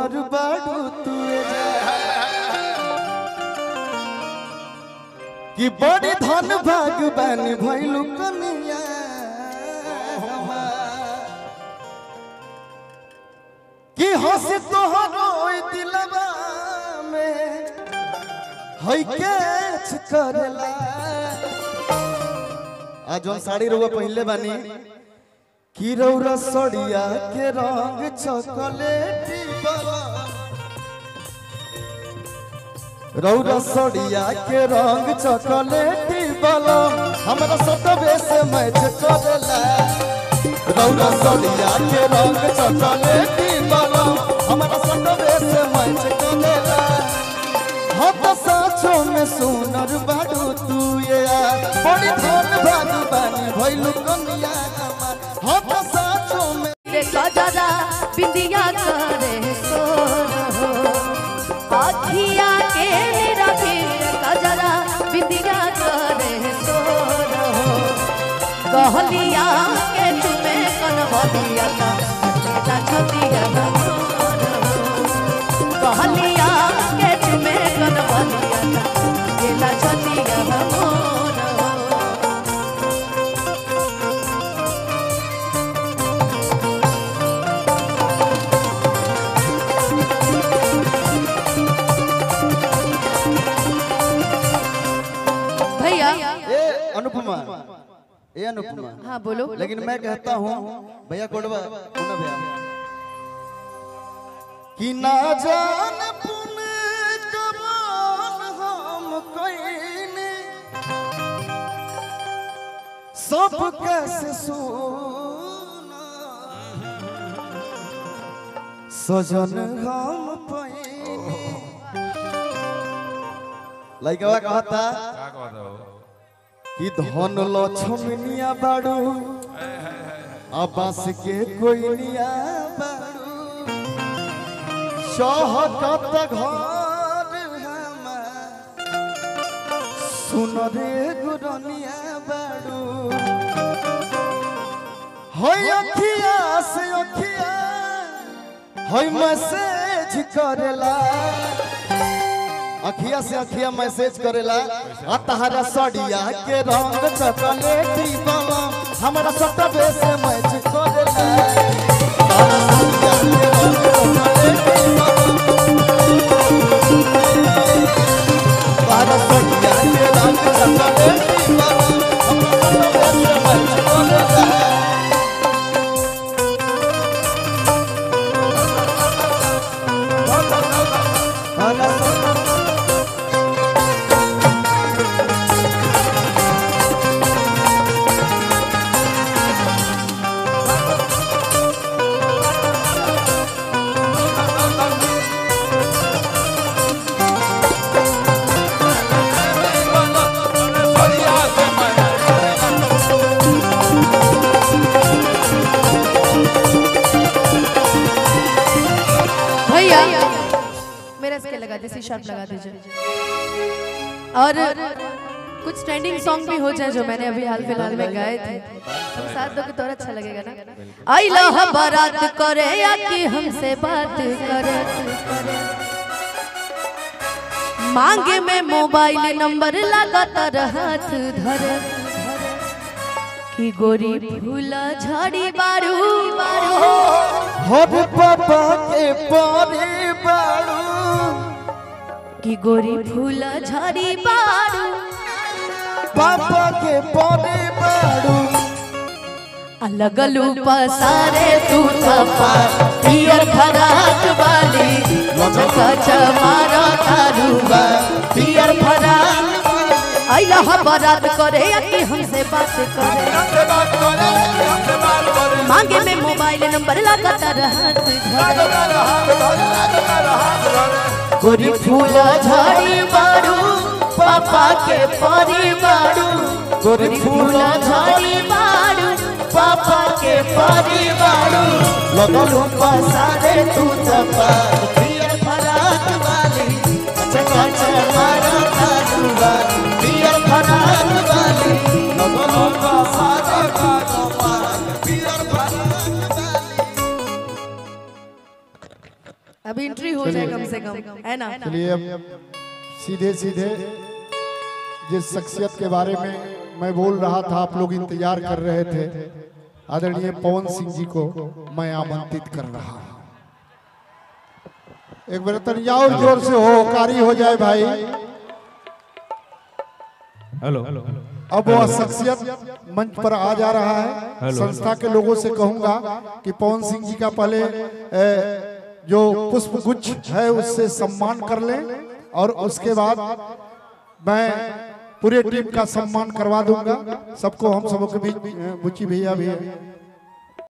सुनर बाड़ू तू कि बड़ी धन भाग बानी भइलू कनिया कि हंस तोहरो ओइ दिलवा में हई के करेला आज जौन साड़ी रुआ पहले बानी कि रौरा सड़िया के रंग चॉकलेटी वाला रौरा सड़िया के रंग चॉकलेटी वाला हमरा सतबे से मैच करेला रौरा सड़िया के रंग चॉकलेटी वाला हमरा सतबे से मैच करेला हम तो साँचों में सुनर बाडू तू ये यार बड़ी धन भाग बानी भइलू कनिया हमार हम तो साँचों में रे गजरा बिंदिया करे सो अखिया के निरखीर गजरा बिंदिया करे सो कहलिया के तुमे कन बदिया का बेटा छतिया का कहलिया के तुमे कन बदिया का बेटा छतिया का मोर भैया ए अनुपमा ए अनुपमा हाँ बोलो लेकिन मैं कहता हूँ भैया कोडवा पुनः भैया कि ना जान पुने कमान हम कईने सब कैसे सुना सजन हम पैने लइकवा कहता का कहत हो कि धन लक्ष्मनिया बाड़ू आबास के कोइनिया बाड़ू सहकत घर हमार सुन रे गुरनिया बाड़ू होय अखिया से अखिया होय मैसेज करेला अखिया से अखिया मैसेज करेला आ तहरा सड़िया के रंग चॉकलेटी बाबा हमरा सटबे से मैच करेला तहरा सड़िया के रंग चॉकलेटी बाबा तहरा सड़िया के रंग चॉकलेटी बाबा हमरा सटबे से मैच करेला तहरा सड़िया भैया मेरा इसके लगा दीजिए शार्प लगा दीजिए और कुछ ट्रेंडिंग सॉन्ग भी हो जाए जो मैंने अभी हाल फिलहाल में गाए थे हम साथ दोगे तो और अच्छा लगेगा ना आई लह बारात करे या कि हमसे बात करे मांगे में मोबाइल नंबर लगातार हाथ धरे कि गोरी फूला झाड़ी बारू बारू हर पापा के पारे बाड़ू कि गोरी फूल झरी बारू पापा के पारे बाड़ू लगलू पसारे तू तपा पियर फराक वाली कच मारा तारूबा पियर फराक आइला बरात करे या कि हमसे बात करे मांगे में मोबाइल नंबर लगातार हाथ धरे गोरी फूल झड़ी बारू पापा के परी बारू गोरी फूल झड़ी बारू पापा के परी बारू लगलू पसारे तू तपा पियर फराक वाली चका चमारा तारुबा पियर फराक वाली लगलू पसारे तू तपा पियर फराक वाली अभी एंट्री हो जाए कम से कम है ना चलिए अब सीधे सीधे जिस शख्सियत के बारे में मैं बोल रहा था आप लोग इंतजार कर रहे थे आदरणीय पवन सिंह जी को मैं आमंत्रित कर रहा हूं एक बार तनिया और जोर से हो कारी हो जाए भाई हेलो अब वह शख्सियत मंच पर आ जा रहा है संस्था के लोगों से कहूंगा कि पवन सिंह जी का पहले ए, जो पुष्प गुच्छ है उससे सम्मान कर लें और उसके बाद मैं पूरे टीम का सम्मान करवा दूंगा सबको हम सबों के बीच बुच्ची भैया भी है